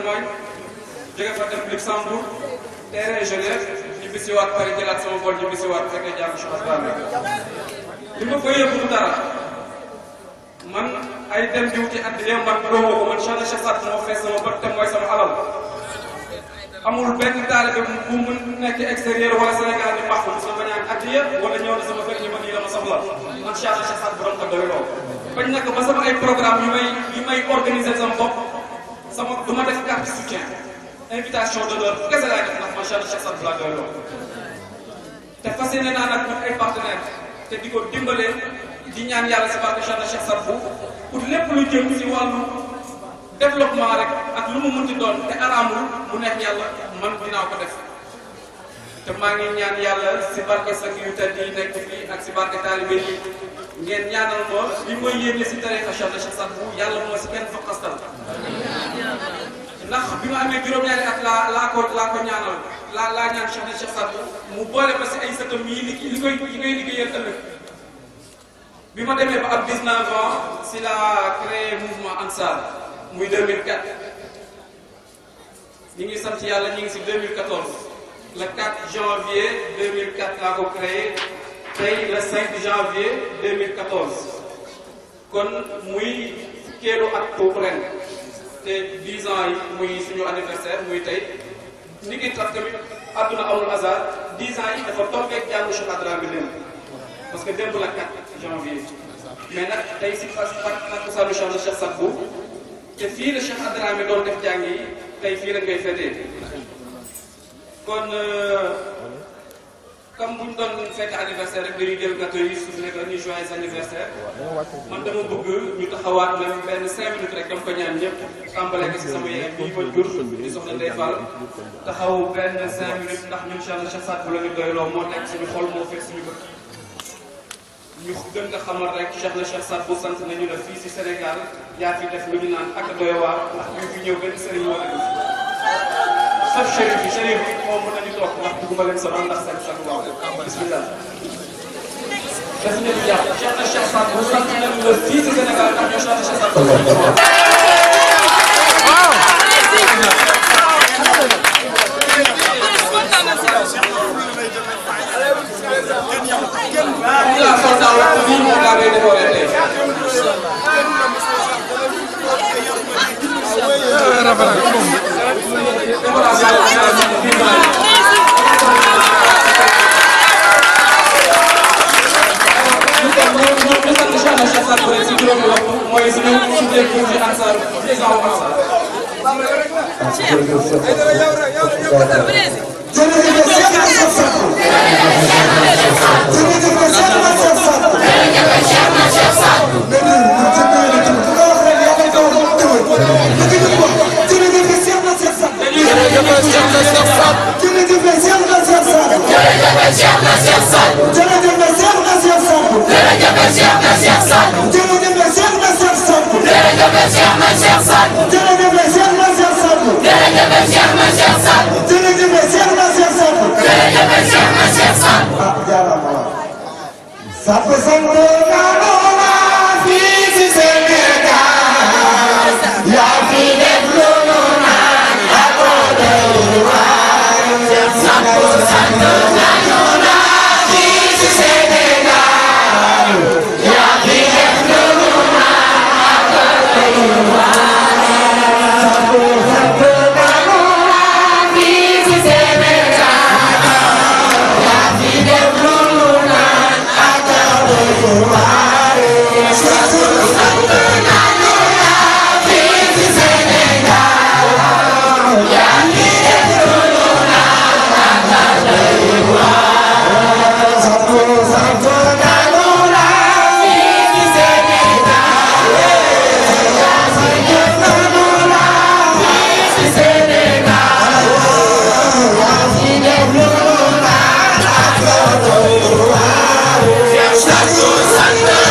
Allemagne jóge fa dem Luxembourg terrain Genève ñu bisiwaat Paris jëlaat sama vol ñu bisiwaat fekkee jàng Cheikh Ibrahima li ma koy yëpp du dara man ay dem di wuti addiya man doomoo ko man Cheikh Cheikh Saad moo fees sama bët te mooy sama alal amul benn taalibe bu mu nekk extérieur wala Sénégal di baax sama bañ a addiya wala ñëw na sama kër ñi ma nii dama soxla man Cheikh Cheikh Saad borom ko doy loo bañ nekk ba sama ay programme yu may yu may organiser sama bopp sama du ma def carte soutien invitation d'honneur kese laay def ndax man Cheikh Cheikh Saad bu laa doy loo te fas yéene naa nag ay partenaire te di ko dimbalee di ñaan yàlla si barke Cheikh Cheikh Saad bu pour lépp lu jëm si wàllu développement rek ak lu mu munti doon te araamul mu nekk yàlla man dinaa ko def te maa ngi ñaan yàlla si barke sak yu tedd yi nekk fii ak si barke taalibe yi ngeen ñaanal ma li mooy yéene si tarixa Cheikh Cheikh Saad bu yàlla moo si kenn faqastal ndax bi ma amee juróom-ñaari at laa laa ko laa ko ñaanal laa laa ñaan Cheikh Cheikh Saad bu mu boole ma si ay sëtam yi li li koy li koy liggéeyal ëllëg bi ma demee ba am 19 ans si la créé mouvement Ansar muy 2004 ñu ngi sant yàlla ñu ngi si 2014 le 4 janvier 2004 laa ko créé tey le 5 janvier 2014 kon muy fukkeelu at boobu ren te 10 ans yi muy suñu anniversaire muy tey ni ngi tax tamit àdduna amul hasard 10 ans yi dafa tombeeg jàngu Cheikh Adramé bi démb parce que démb la 4 janvier mais nag tey si fas fat takkusaanu Cheikh Cheikh Saad Bou te fii la Cheikh Adramé doon def jàng yi tey fii la ngay fetee kon comme bu ñu doon fête anniversaire rek dañuy jël gâteau yi su nekk ni joyeux anniversaire man dama bëgg ñu taxawaat même benn cinq minutes rek dama ko ñaan ñëpp tàmbale ko si sama yaay bii ma jur di soxna Ndeye Fall taxaw benn cinq minutes ndax ñun Cheikh Cheikh Saad Bou la ñu doyloo moo nekk suñu xol moo fekk suñu bët ñu gën nga xamal rek Cheikh na Cheikh Saad Bou sant nañu la fii si Sénégal yaa fi def lu ñu naan ak doy waar ndax ñu fi ñëw benn sëriñ wala ñu sauf chérif bi chérif bi moom mën nañu toog ndax dugguma leen sonal ndax seen sax waaw bismillah def nañu jàpp Cheikh na Cheikh Saad Bou sant nañu la fii si Sénégal ndax ñoo Cheikh na Cheikh Saad Bou ñu laa sol daaw lii moom laa koy defaree tey mooy suñu suñu projet Ansar président wu Ansar. Sapu sango kanola fii ci Sénégal yaa fi def lu nu naan ak doy waar Sapu sango kanola fii ci Sénégal yaa fi def lu nu naan ak doy waar Sapu sango kanola fii ci Sénégal yaa fi def lu nu naan ak doy waar Sapu sango kanola fii ci Sénégal yaa fi def lu nu naan ak doy waar Sapu sango kanola fii ci Sénégal yaa fi def lu nu naan fii ci Sénégal yaa fi def lu nu naan ak doy waar Sapu sango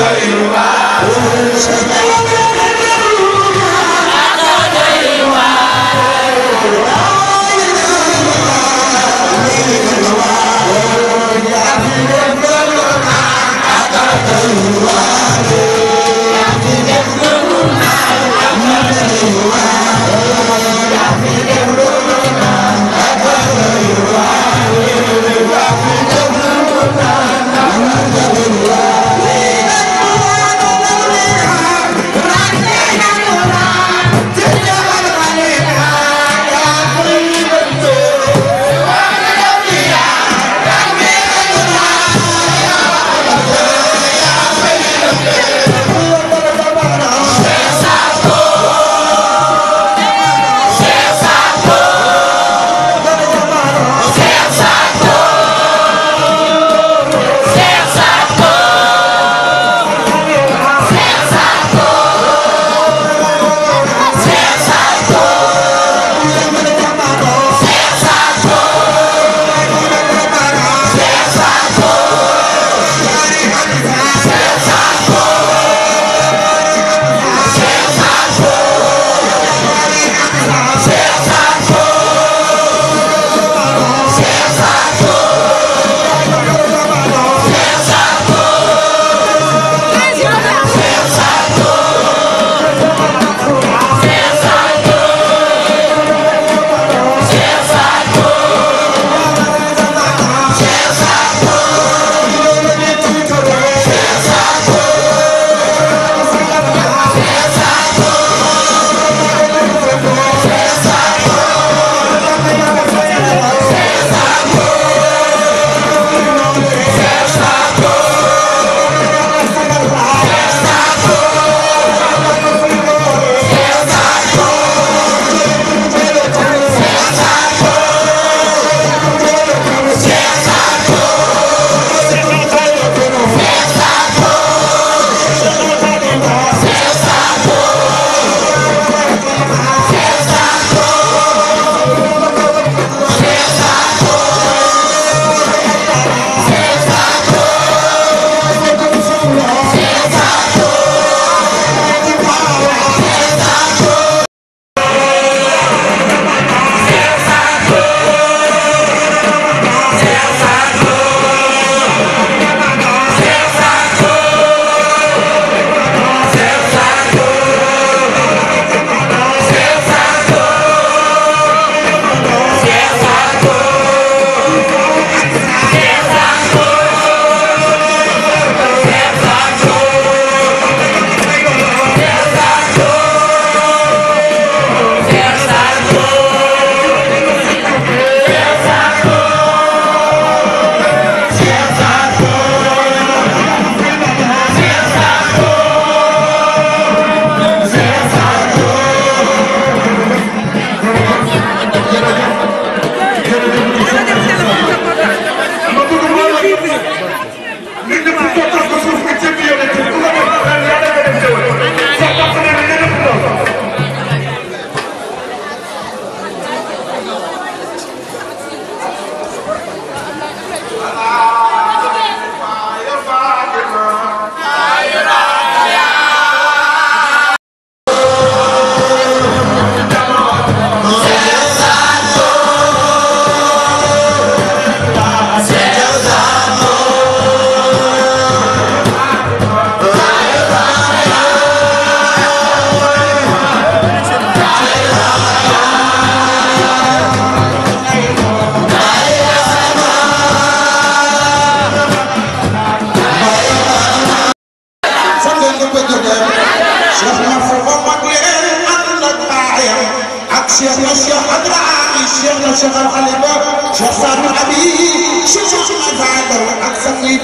Cheikh na Cheikh Adrami Cheikh na Cheikh Al Khalifa Cheikh Sadou Abi Cheikh Cheikh Fadal ak sangi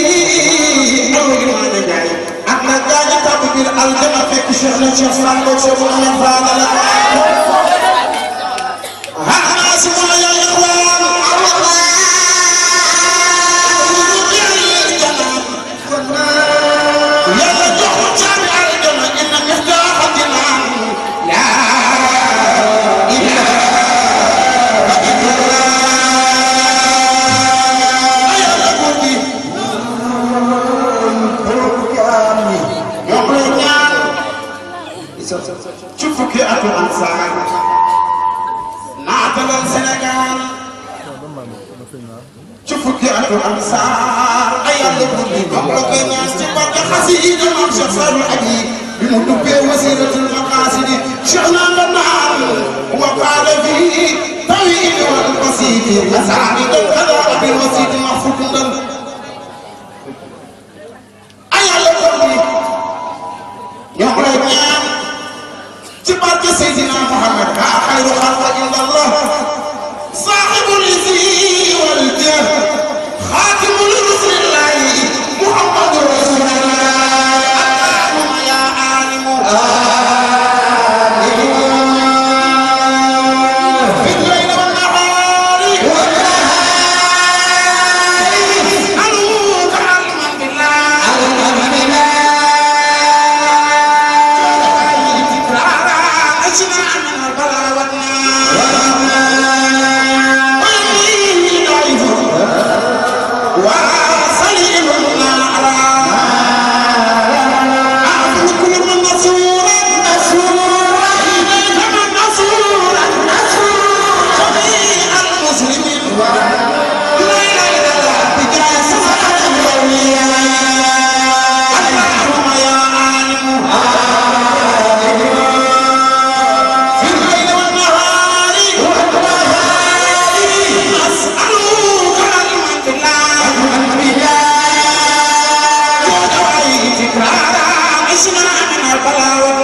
tëddi aw yu ma ne jaay ak na gaañu tàbb biir aljana fekk Cheikh na Cheikh Sadou Cheikh Mouhamed Fadal ah suma ya ikhwan yàlla jox ko caabi aljana inna miftaaxa jinaan laa ilaaha illallaah yàlla góor gi Ansar naatalal Sénégal ci fukki atu Ansar ay yàlla bu ñu ko koy ñaan ci barke xasida maam Cheikh Sadou Abi bi mu dubbee wasiratul maqasidi Cheikh naan la naan wa qaala fi tawil wal basiti asaani dan kada bil wasiti mahfudun dan ay yàlla bu ñu ñoo lay ñaan ci barke Seydina Muhammad ka xayru xalqa illallah saaxibul isri wal jah xaatimul rasulillahi muhammadu rasulillah allahumma ya alimu في الليل والنهار أنوك علما بالله تكرارا أجمع من البلاء والنار ويمين ضعيف وصليل على أعطوا كل من نصورا نصورا إليك من نصورا نصورا جميع المسلمين لا إله إلا الله بجاه سبحان الأولياء اللهم يا عالم في الليل والنهار نسألك علما بالله جود وعي تكرارا عشنا من البلاء